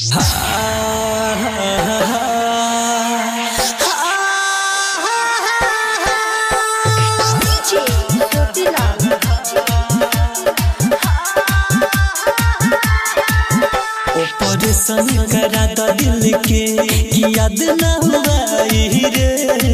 Operation करा द दिल के याद न हुआई रे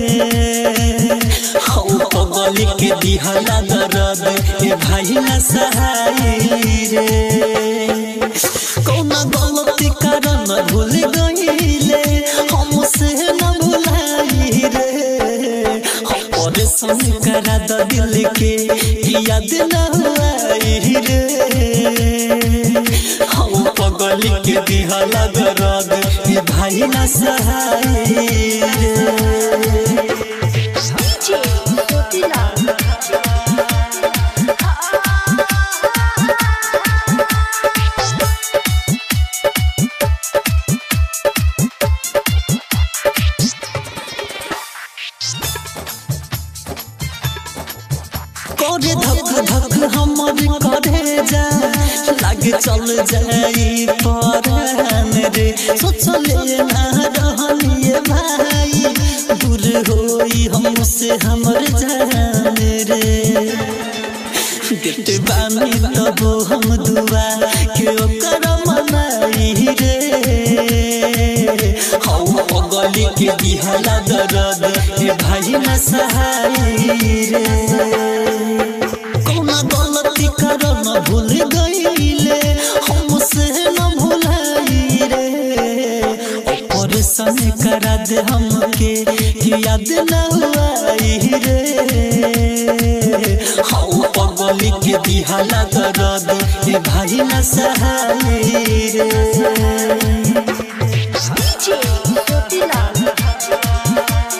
हौ पगल के दिहला दर्द ए भाई न सहाई रे कौना गलती कारण भूल गईले हमसे न भुलाई रे ऑपरेशन करा द दिल के याद न हुआई रे हम पगल के दिहला दर्द ए भाई न सहाई रे DJ Sotila. करे धक धक हमर करे जा लागे चल जाई परान रे सोचले ना रहलिए भाई दूर होई हमसे हमर जान रे देते बानी तब हम दुआ के ओकर मनाई रे हौ पगली के दिहला दर्द ए भाई न सहाई रे कौना गलती करम भूल गईले हमसे न भुलाई रे ऑपरेशन करा दे हमके याद न हुआई रे हौ पगली के दिहला दर्द ए भाई न सहाई रे DJ Sotila.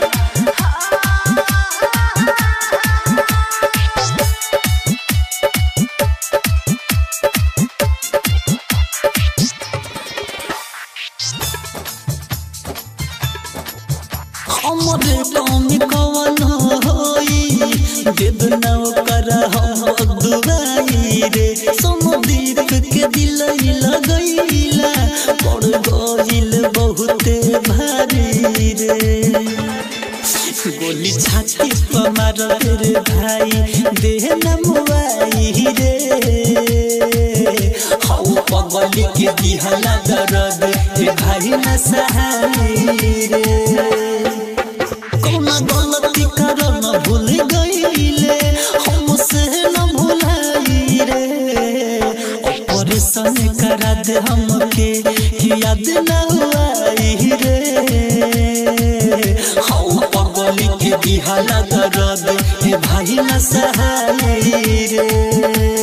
हमरे कमी कवन होई देव नव कर हम दुआई रे समुदीप के दिल लगैला पड़ गइल बहुते भारी रे गोली छाती पर मार रे भाई देह न मुआई रे हौ पगली के दिहला दर्द ए भाई न सहाई रे कौना गलती करम भूल गईले हमसे न भुलाई रे ऑपरेशन करा दे हमके याद न हुआई रे हौ पगली के दिहला दर्द ए भाई न सहाई रे